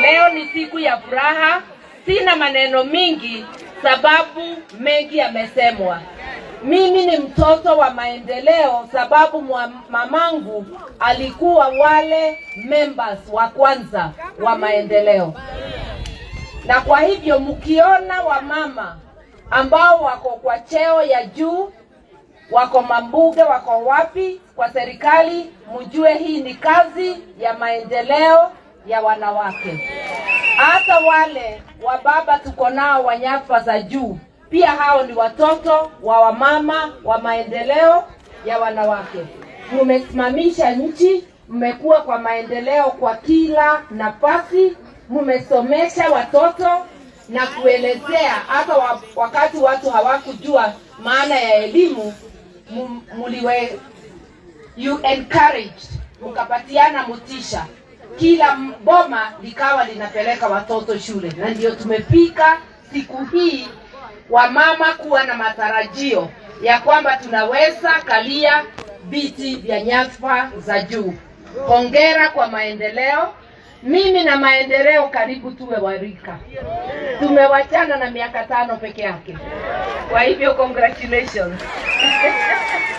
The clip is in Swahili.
Leo ni siku ya furaha, sina maneno mingi sababu mengi yamesemwa. Mimi ni mtoto wa maendeleo sababu mwa mamangu alikuwa wale members wa kwanza wa maendeleo, na kwa hivyo mkiona wamama ambao wako kwa cheo ya juu, wako mambuge, wako wapi kwa serikali, mjue hii ni kazi ya maendeleo ya wanawake. Hata wale wa baba tuko nao wa nyadhifa za juu, pia hao ni watoto wa wamama wa maendeleo ya wanawake. Mumesimamisha nchi, mmekuwa kwa maendeleo kwa kila nafasi, mmesomesha watoto na kuelezea hata wa, wakati watu hawakujua maana ya elimu mu- muliwe you encouraged mkapatiana motisha kila m- boma likawa linapeleka watoto shule na ndio tumefika siku hii wamama kuwa na matarajio ya kwamba tunaweza kalia viti vya nyadhifa za juu hongera kwa maendeleo mimi na maendeleo karibu tuwe warika tumewachana na miaka tano peke yake kwa hivyo congratulations